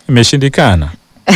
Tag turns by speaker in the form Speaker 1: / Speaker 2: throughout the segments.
Speaker 1: imeshindikana.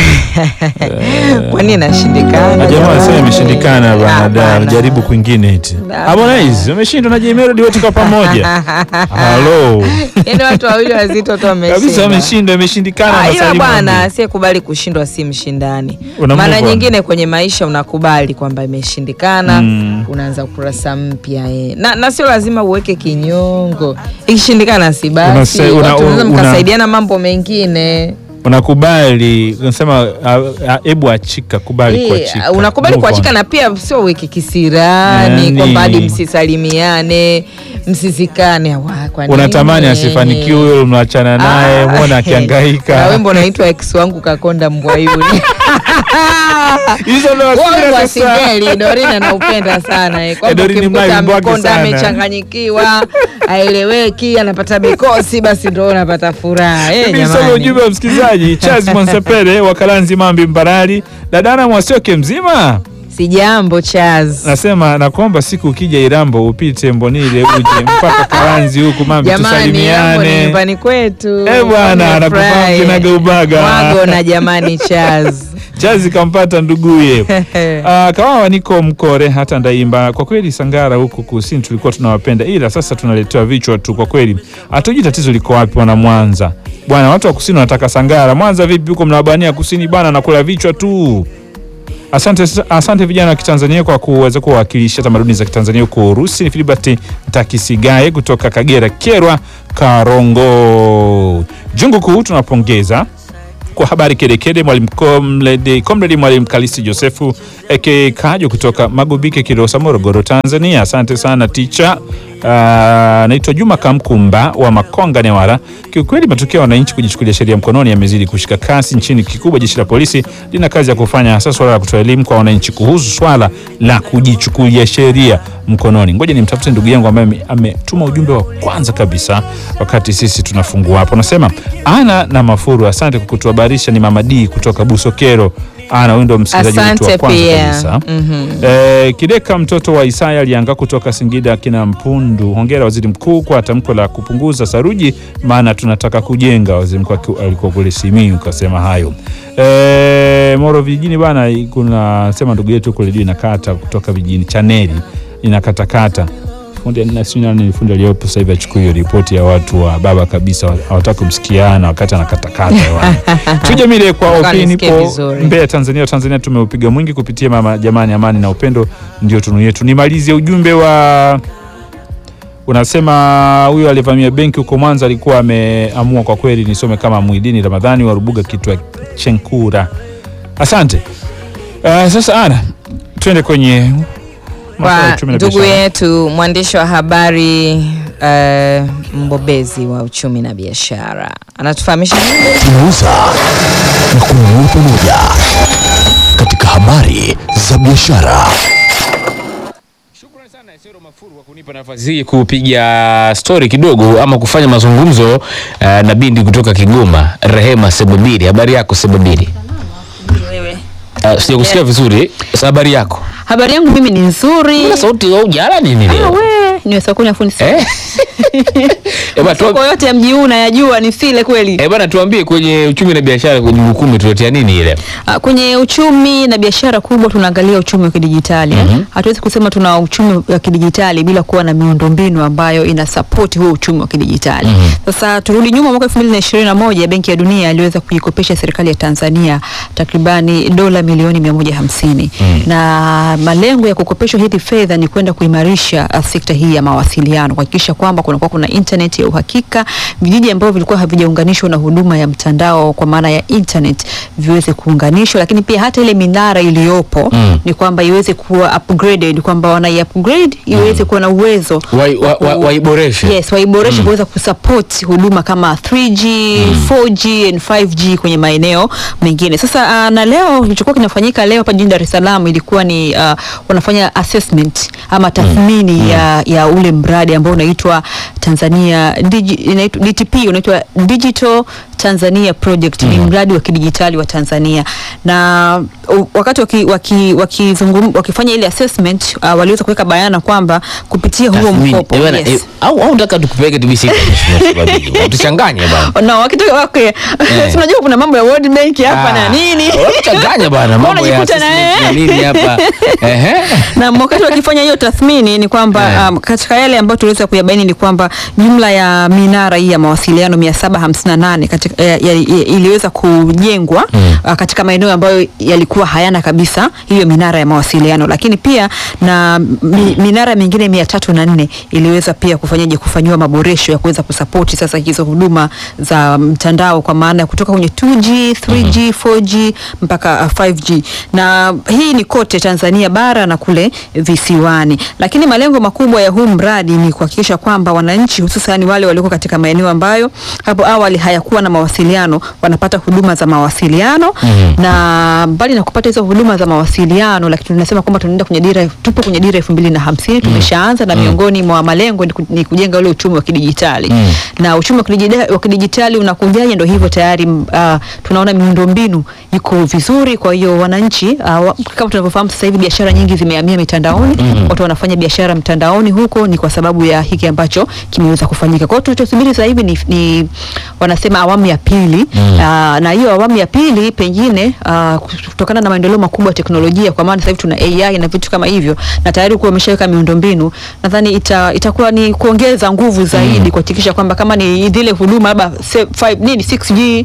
Speaker 2: Kwani inashindikana?
Speaker 1: Na jamaa wanasema
Speaker 2: jamani?
Speaker 1: imeshindikana bana, da
Speaker 2: Hapana.
Speaker 1: jaribu kwingine eti. Harmonize umeshindwa na Jay Melody wote kwa pamoja. Halo.
Speaker 2: Yaani watu wawili wazito tu wameshinda.
Speaker 1: Kabisa wameshindwa, imeshindikana
Speaker 2: Ah, ila
Speaker 1: Masalimu
Speaker 2: bwana
Speaker 1: Ambi.
Speaker 2: asiyekubali kushindwa si mshindani.
Speaker 1: Una
Speaker 2: Mara
Speaker 1: move on.
Speaker 2: nyingine kwenye maisha unakubali kwamba imeshindikana,
Speaker 1: Mm.
Speaker 2: unaanza ukurasa mpya eh. na, na sio lazima uweke kinyongo. Ikishindikana si basi,
Speaker 1: Unasa- una-
Speaker 2: watu wanaweza
Speaker 1: una-
Speaker 2: mkasaidiana mambo mengine.
Speaker 1: Unakubali, unasema ah, ah, hebu achika, kubali
Speaker 2: Eh,
Speaker 1: kuachika.
Speaker 2: unakubali
Speaker 1: Move on.
Speaker 2: kuachika na pia sio uweke kisirani
Speaker 1: Yani-
Speaker 2: kwamba hadi msisalimiane msizikane. Wa, kwa nini?
Speaker 1: Unatamani asifanikiwe huyo, mnaachana naye,
Speaker 2: Ah,
Speaker 1: muone
Speaker 2: na
Speaker 1: akihangaika.
Speaker 2: wimbo unaitwa ex wangu kakonda mbwa yule.
Speaker 1: Hizo ndo
Speaker 2: Huo
Speaker 1: hasira
Speaker 2: wimbo wa
Speaker 1: sasa.
Speaker 2: singeli Dorina anaupenda sana eh, kwamba
Speaker 1: Dorina
Speaker 2: ukimkuta
Speaker 1: Mlayi wimbo wake
Speaker 2: mkonda
Speaker 1: sana.
Speaker 2: amechanganyikiwa, aeleweki, anapata mikosi, basi ndo unapata furaha eh,
Speaker 1: Mimi nisome
Speaker 2: jamani.
Speaker 1: ujumbe wa msikilizaji Charles Mwansepele wa Kalanzi Mambi Mbarali, dadana Mwasioke mzima
Speaker 2: Si jambo Chaz.
Speaker 1: nasema nakuomba siku ukija Irambo upite Mbonile uje mpaka Kalanzi huku Mambi
Speaker 2: Jamani, hapo ni
Speaker 1: tusalimiane.
Speaker 2: nyumbani kwetu.
Speaker 1: Eh, bwana,
Speaker 2: Nimefurahi.
Speaker 1: nakufahamu kinagaubaga.
Speaker 2: Mwago na jamani Chaz.
Speaker 1: Chazi kampata nduguye. Uh, kawawa niko Mkore hata Ndaimba. Kwa kweli Sangara huku kusini tulikuwa tunawapenda, ila sasa tunaletewa vichwa tu. Kwa kweli hatujui tatizo liko wapi, wana Mwanza bwana. Watu wa kusini wanataka Sangara. Mwanza vipi huko, mnawabania kusini bwana, nakula vichwa tu. Asante, asante vijana wa Kitanzania kwa kuweza kuwakilisha tamaduni za Kitanzania huko Urusi. Ni Filibert Ntakisigaye kutoka Kagera, Kerwa, Karongo. Jungu kuu tunapongeza kwa habari kedekede mwalimu Comrade Comrade mwalimu Kalisi Josefu eke Kajo kutoka Magubike Kilosa Morogoro Tanzania. Asante sana ticha. Uh, naitwa Juma Kamkumba wa Makonga Newala. Kiukweli matukio ya wananchi kujichukulia sheria mkononi yamezidi kushika kasi nchini. Kikubwa jeshi la polisi lina kazi ya kufanya, hasa swala la kutoa elimu kwa wananchi kuhusu swala la kujichukulia sheria mkononi. Ngoja nimtafute ndugu yangu ambaye ame- ametuma ujumbe wa kwanza kabisa wakati sisi tunafungua hapo. Nasema ana na Mafuru, asante kwa kutuhabarisha. Ni Mama D kutoka Busokero. Ana huyu ndo msikilizaji wetu wa
Speaker 2: Asante
Speaker 1: kwanza
Speaker 2: pia.
Speaker 1: kabisa.
Speaker 2: Mhm.
Speaker 1: Eh, Kideka mtoto wa Isaya alianga kutoka Singida kina Mpundu. Hongera waziri mkuu kwa tamko la kupunguza saruji, maana tunataka kujenga. Waziri mkuu aki- alikuwa kule Simiyu kasema hayo. Eh, Moro vijijini bana, kuna sema ndugu yetu kule juu inakata kutoka vijijini chaneli inakatakata fundi na sijui nani ni fundi aliyopo sasa hivi achukue hiyo ripoti ya watu wa baba kabisa, hawataka kumsikiana wakati anakatakata hewani. Tuje mile kwa
Speaker 2: Nataka
Speaker 1: opini
Speaker 2: nisikie
Speaker 1: po
Speaker 2: vizuri.
Speaker 1: Mbeya Tanzania. Tanzania tumeupiga mwingi kupitia mama jamani, amani na upendo ndio tunu yetu. Nimalizie ujumbe wa unasema huyo alivamia benki huko Mwanza alikuwa ameamua kwa kweli, nisome kama Mwidini Ramadhani wa Rubuga kitwa Chenkura. Asante. Uh, sasa ana twende kwenye masuala ya
Speaker 2: Kwa
Speaker 1: uchumi na
Speaker 2: ndugu
Speaker 1: biashara.
Speaker 2: yetu mwandishi wa habari eh, mbobezi wa uchumi na biashara anatufahamisha nini?
Speaker 3: tunauza na kununua pamoja katika habari za biashara.
Speaker 4: Shukrani sana Esero Mafuru kwa kunipa nafasi hii kupiga stori kidogo ama kufanya mazungumzo uh, na bindi kutoka Kigoma, Rehema Sebabiri. Habari yako Sebabiri?
Speaker 5: Wewe.
Speaker 4: Uh, sijakusikia vizuri. Sasa habari yako?
Speaker 5: Habari yangu mimi ni nzuri.
Speaker 4: Mbona sauti au jala nini
Speaker 5: Ah,
Speaker 4: leo?
Speaker 5: we, ni wasakuni afundi
Speaker 4: Eh? Eh, bana,
Speaker 5: Soko
Speaker 4: tuwa-
Speaker 5: yote ya mji huu nayajua ni sile kweli.
Speaker 4: eh, bana tuambie kwenye uchumi na biashara kwenye ukumi tuletea nini ile?
Speaker 5: Ah, Kwenye uchumi na biashara kubwa tunaangalia uchumi wa kidijitali. eh. Hatuwezi kusema tuna uchumi wa kidijitali bila kuwa na miundombinu ambayo ina support huo uchumi wa kidijitali. Sasa turudi nyuma mwaka 2021 Benki ya Dunia iliweza kuikopesha serikali ya Tanzania takribani dola milioni 150. Na malengo ya kukopeshwa hizi fedha ni kwenda kuimarisha ah, sekta hii ya mawasiliano, kuhakikisha kwamba kunakuwa kuna internet ya uhakika, vijiji ambavyo vilikuwa havijaunganishwa na huduma ya mtandao kwa maana ya internet viweze kuunganishwa, lakini pia hata ile minara iliyopo
Speaker 4: Mm.
Speaker 5: ni kwamba iweze kuwa upgraded, kwamba wanai upgrade iweze kuwa na uwezo
Speaker 4: Wai- wa- wa- Waiboreshe.
Speaker 5: Yes, waiboreshe kuweza kusupport huduma kama 3G, 4G and 5G kwenye maeneo mengine. Sasa uh, na leo kilichokuwa kinafanyika leo hapa jijini Dar es Salaam ilikuwa ni uh, wanafanya assessment ama tathmini ya, ya ule mradi ambao unaitwa Tanzania Digi, inaitwa DTP unaitwa Digital Tanzania Project ni mradi wa kidijitali wa Tanzania na u, wakati waki, waki, wakizungum, wakifanya ile assessment uh, waliweza kuweka bayana kwamba kupitia huo
Speaker 4: Tathmini.
Speaker 5: mkopo
Speaker 4: Eh, bwana,
Speaker 5: yes.
Speaker 4: eh, au au unataka tukupeleke TBC Mheshimiwa Sababili? Utuchanganye bwana.
Speaker 5: No, wakitoka okay. Si unajua kuna mambo ya World Bank hapa na
Speaker 4: Ah,
Speaker 5: nini
Speaker 4: Unachanganya bwana mambo ya
Speaker 5: Unajikuta na
Speaker 4: assessment na
Speaker 5: yeye.
Speaker 4: nini hapa. Ehe.
Speaker 5: na wakati wakifanya hiyo tathmini ni kwamba
Speaker 4: Eh.
Speaker 5: um, katika yale ambayo tuliweza kuyabaini ni kwamba jumla ya minara hii ya mawasiliano 758 katika, ya, ya, ya, iliweza kujengwa uh, katika maeneo ambayo yalikuwa hayana kabisa hiyo minara ya mawasiliano, lakini pia na mi, minara mingine mia tatu na nne iliweza pia kufanyaje kufanyiwa maboresho ya kuweza kusapoti sasa hizo huduma za mtandao kwa maana ya kutoka kwenye 2G, 3G, 4G mpaka uh, 5G na hii ni kote Tanzania bara na kule visiwani, lakini malengo makubwa ya huu mradi ni kuhakikisha kwamba wananchi hususan wale walioko katika maeneo ambayo hapo awali hayakuwa na mawasiliano wanapata huduma za mawasiliano na mbali na kupata hizo huduma za mawasiliano, lakini tunasema kwamba tunaenda kwenye dira, tupo kwenye dira elfu mbili na hamsini tumeshaanza na miongoni mwa malengo ni ku- ni kujenga ule uchumi wa kidijitali na uchumi wa kidijitali, wa kidijitali unakujaje? Ndo hivyo tayari uh, tunaona miundombinu iko vizuri. Kwa hiyo wananchi uh, wa- kama tunavyofahamu sasa hivi biashara nyingi zimehamia mitandaoni, watu wanafanya biashara mtandaoni huko, ni kwa sababu ya hiki ambacho kimeweza kufanyika. Kwa hiyo tunachosubiri sasa hivi ni, ni wanasema awamu ya pili uh, na hiyo awamu ya pili pengine uh, kutokana na maendeleo makubwa ya teknolojia, kwa maana sasa hivi tuna AI na vitu kama hivyo, na tayari kuwa wameshaweka miundombinu, nadhani ita, itakuwa ni kuongeza nguvu zaidi kuhakikisha kwamba kama ni zile huduma labda se- five- nini 6G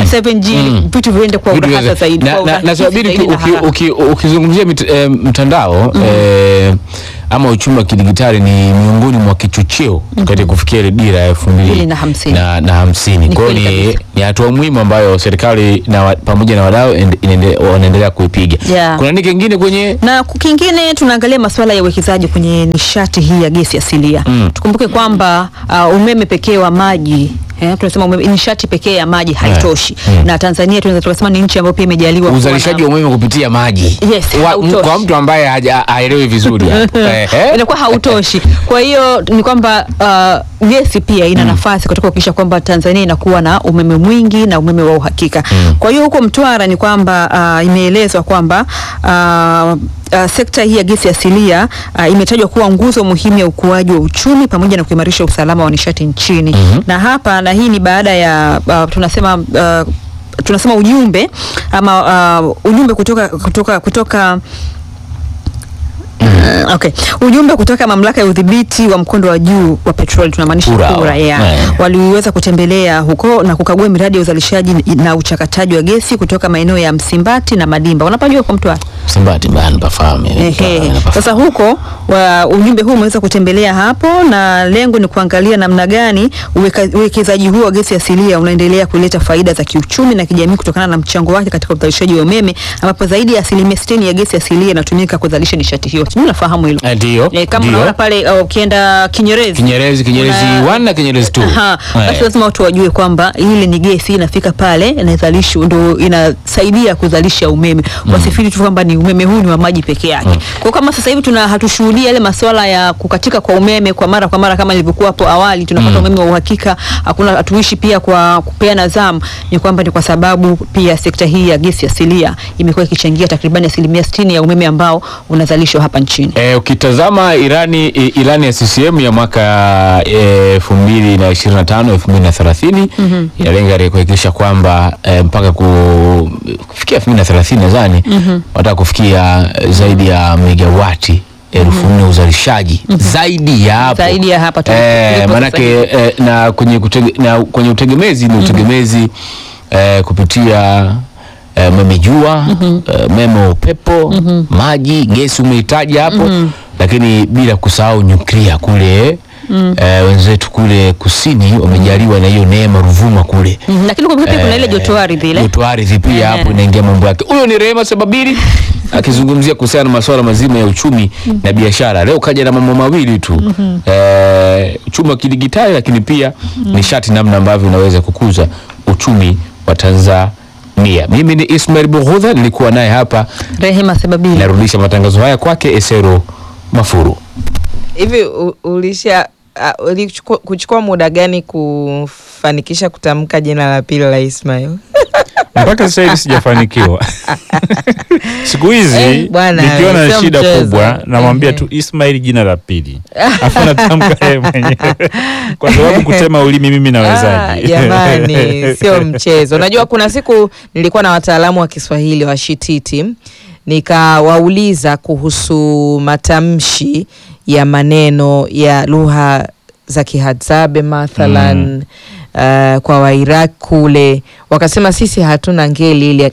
Speaker 5: 7G vitu viende kwa
Speaker 4: Vitu
Speaker 5: urahasa
Speaker 4: vya-
Speaker 5: zaidi,
Speaker 4: na-
Speaker 5: kwa
Speaker 4: na-
Speaker 5: urahisi
Speaker 4: na Sababili,
Speaker 5: zaidi na
Speaker 4: uki-
Speaker 5: haraka.
Speaker 4: uki- ukizungumzia mit- eh, mtandao eh, ama uchumi wa kidigitali ni miongoni mwa kichocheo katika kufikia ile dira ya elfu mbili
Speaker 5: Mbili na hamsini.
Speaker 4: na- na hamsini.
Speaker 5: Ni
Speaker 4: Kwa hiyo
Speaker 5: kweli
Speaker 4: ni,
Speaker 5: kabisa.
Speaker 4: ni hatua muhimu ambayo serikali na wa- pamoja na wadau ende- inaende- wanaendelea kuipiga.
Speaker 5: Yeah.
Speaker 4: Kuna nini kingine kwenye
Speaker 5: na ku- kingine tunaangalia masuala ya uwekezaji kwenye nishati hii ya gesi asilia. Tukumbuke kwamba uh, umeme pekee wa maji eh, tunasema umeme, nishati pekee ya maji haitoshi na Tanzania tunaweza tukasema ni nchi ambayo pia imejaliwa kuwa
Speaker 4: uzalishaji
Speaker 5: na-
Speaker 4: wa umeme kupitia maji
Speaker 5: Yes,
Speaker 4: Wa-
Speaker 5: hautoshi.
Speaker 4: kwa mtu ambaye haja- haelewi vizuri hapo. Eh, eh.
Speaker 5: inakuwa hautoshi. Kwa hiyo ni kwamba uh, gesi pia ina nafasi katika kuhakikisha kwamba Tanzania inakuwa na umeme mwingi na umeme wa uhakika. Kwa hiyo huko Mtwara ni kwamba uh, imeelezwa kwamba uh, Uh, sekta hii ya gesi asilia uh, imetajwa kuwa nguzo muhimu ya ukuaji wa uchumi pamoja na kuimarisha usalama wa nishati nchini. Na hapa na hii ni baada ya uh, tunasema uh, tunasema ujumbe ama uh, ujumbe kutoka kutoka kutoka Mm, okay. Ujumbe kutoka mamlaka ya udhibiti wa mkondo wa juu wa petroli tunamaanisha
Speaker 4: Kura,
Speaker 5: kura, yeah.
Speaker 4: yeah.
Speaker 5: Waliweza kutembelea huko na kukagua miradi ya uzalishaji na uchakataji wa gesi kutoka maeneo ya Msimbati na Madimba. Unapajua kwa Mtwara?
Speaker 4: Msimbati bana pafahamu. eh,
Speaker 5: Ehe.
Speaker 4: napafahamu.
Speaker 5: Sasa huko wa, ujumbe huu umeweza kutembelea hapo na lengo ni kuangalia namna gani uweka- uwekezaji huu wa gesi asilia unaendelea kuleta faida za kiuchumi na kijamii kutokana na mchango wake katika uzalishaji wa umeme ambapo zaidi ya asilimia sitini ya gesi asilia inatumika kuzalisha nishati hiyo. Sijui unafahamu hilo?
Speaker 4: Eh, Ndio.
Speaker 5: Eh, kama
Speaker 4: ndio.
Speaker 5: unaona pale uh, ukienda Kinyerezi
Speaker 4: Kinyerezi, Kinyerezi
Speaker 5: Una-
Speaker 4: 1 na Kinyerezi 2.
Speaker 5: Aha,
Speaker 4: Eh.
Speaker 5: basi lazima watu wajue kwamba ile ni gesi inafika pale inazalishwa, ndo inasaidia kuzalisha umeme. Wasifiri tu kwamba ni umeme huu ni wa maji peke yake. Kwa kama sasa hivi tuna hatushuhudia yale masuala ya kukatika kwa umeme kwa mara kwa mara kama ilivyokuwa hapo awali, tunapata umeme wa uhakika, hakuna hatuishi pia kwa kupeana zamu, ni kwamba ni kwa sababu pia sekta hii ya gesi asilia imekuwa ikichangia takribani asilimia sitini ya umeme ambao unazalishwa hapa nchini.
Speaker 4: E, ukitazama Irani i- ilani ya CCM ya mwaka elfu mbili na ishirini na tano elfu mbili na thelathini inalenga ile kuhakikisha kwamba e, mpaka ku, kufikia elfu mbili na thelathini nadhani wataka kufikia eh, zaidi ya megawati elfu nne uzalishaji zaidi ya hapo
Speaker 5: Zaidi ya hapa tulipo-
Speaker 4: Eh,
Speaker 5: tulipo sasa
Speaker 4: manake
Speaker 5: hivi.
Speaker 4: eh, na kwenye, kutege, na kwenye utegemezi ni utegemezi eh, kupitia eh, umeme jua eh, umeme wa upepo maji gesi umehitaji hapo lakini bila kusahau nyuklia kule eh, wenzetu kule kusini wamejaliwa na hiyo neema Ruvuma kule
Speaker 5: Mhm, Lakini kwa pia kuna ile
Speaker 4: Eh,
Speaker 5: joto ardhi ile.
Speaker 4: joto ardhi pia
Speaker 5: Eh.
Speaker 4: hapo inaingia mambo yake. Huyo ni Rehema Sababiri akizungumzia kuhusiana na masuala mazima ya uchumi na biashara. Leo kaja na mambo mawili tu eh, uchumi wa kidigitali, lakini pia nishati, namna ambavyo unaweza kukuza uchumi wa Tanzania. Mimi ni Ismail Bughudha, nilikuwa naye hapa,
Speaker 5: Rehema Sababili.
Speaker 4: narudisha matangazo haya kwake Esero Mafuru.
Speaker 2: hivi u- ulisha uh, ulichukua- kuchukua muda gani kufanikisha kutamka jina la pili la Ismail?
Speaker 1: mpaka sasa hivi sijafanikiwa. Siku hizi
Speaker 2: Eh, bwana,
Speaker 1: nikiona
Speaker 2: sio
Speaker 1: shida
Speaker 2: mchezo.
Speaker 1: kubwa namwambia
Speaker 2: Ehe.
Speaker 1: tu Ismail jina la pili, afu natamka yeye mwenyewe kwa sababu kutema ulimi mimi
Speaker 2: Ah,
Speaker 1: nawezaje?
Speaker 2: Jamani, sio mchezo. Unajua, kuna siku nilikuwa na wataalamu wa Kiswahili wa Shititi, nikawauliza kuhusu matamshi ya maneno ya lugha za Kihadzabe mathalan uh, kwa Wairaq kule, wakasema sisi hatuna ngeli ile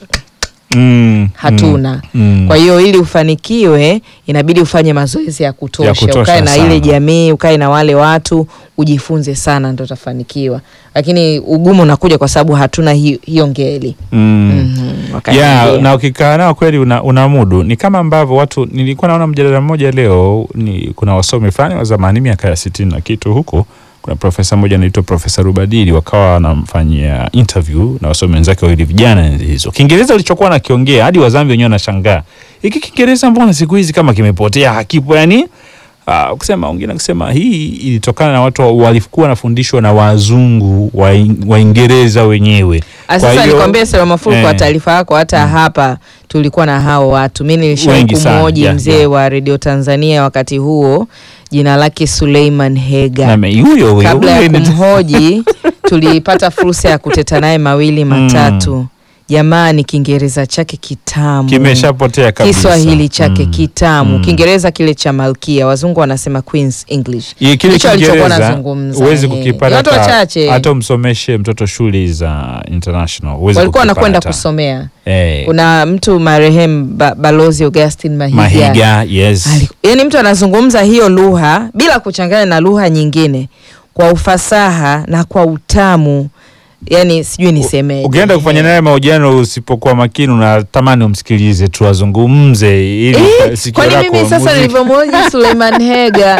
Speaker 1: Mm,
Speaker 2: hatuna.
Speaker 1: mm.
Speaker 2: Kwa hiyo ili ufanikiwe inabidi ufanye mazoezi ya kutosha,
Speaker 1: Ya kutosha
Speaker 2: ukae na
Speaker 1: sana.
Speaker 2: ile jamii, ukae na wale watu, ujifunze sana, ndo utafanikiwa. Lakini ugumu unakuja kwa sababu hatuna hiyo, hiyo ngeli
Speaker 1: Mm.
Speaker 2: Mhm, wakaniambia.
Speaker 1: ya na ukikaa nao kweli una, una mudu. Ni kama ambavyo watu, nilikuwa naona mjadala mmoja leo, ni kuna wasomi fulani wa zamani miaka ya sitini na kitu huko, kuna profesa mmoja anaitwa Profesa Rubadili, wakawa wanamfanyia interview na wasomi wenzake wawili vijana enzi hizo. Kiingereza alichokuwa nakiongea hadi wazambi wenyewe wanashangaa, hiki Kiingereza mbona siku hizi kama kimepotea, hakipo yani Uh, kusema wengine kusema hii ilitokana na watu walikuwa wanafundishwa na wazungu wa Waingereza wenyewe.
Speaker 2: Ah,
Speaker 1: Kwa
Speaker 2: Sasa
Speaker 1: hiyo-
Speaker 2: nikwambie Sema Mafuru, kwa
Speaker 1: eh.
Speaker 2: taarifa yako, hata hapa tulikuwa na hao watu. Mi nilishawahi
Speaker 1: Wengi sana,
Speaker 2: kumhoji
Speaker 1: yeah,
Speaker 2: mzee
Speaker 1: yeah.
Speaker 2: wa redio Tanzania wakati huo, jina lake Suleiman Hega.
Speaker 1: Na me- huyo huyo
Speaker 2: kabla ya
Speaker 1: huyo ni-
Speaker 2: kumhoji tulipata fursa ya kuteta naye mawili matatu. Jamani, Kiingereza chake kitamu,
Speaker 1: kimeshapotea kabisa.
Speaker 2: Kiswahili chake
Speaker 1: Mm.
Speaker 2: kitamu,
Speaker 1: Mm.
Speaker 2: Kiingereza kile cha Malkia, wazungu wanasema Queen's English.
Speaker 1: Ye, kile
Speaker 2: Ndicho alichokuwa
Speaker 1: Kiingereza
Speaker 2: anazungumza,
Speaker 1: huwezi
Speaker 2: eh.
Speaker 1: kukipata
Speaker 2: Ni watu
Speaker 1: hata-
Speaker 2: wachache.
Speaker 1: hata umsomeshe mtoto shule za international huwezi
Speaker 2: walikuwa wanakwenda
Speaker 1: kukipata.
Speaker 2: kusomea.
Speaker 1: eh,
Speaker 2: Kuna mtu marehemu ba, Balozi Augustine Mahiga,
Speaker 1: Mahiga yes
Speaker 2: Ali- yaani mtu anazungumza hiyo lugha bila kuchanganya na lugha nyingine kwa ufasaha na kwa utamu, yani sijui nisemeje.
Speaker 1: ukienda kufanya naye mahojiano usipokuwa makini unatamani umsikilize tu azungumze ili
Speaker 2: Eh,
Speaker 1: sikio
Speaker 2: kwani
Speaker 1: lako
Speaker 2: mimi sasa
Speaker 1: muziki-
Speaker 2: nilivyomhoji Suleiman Hega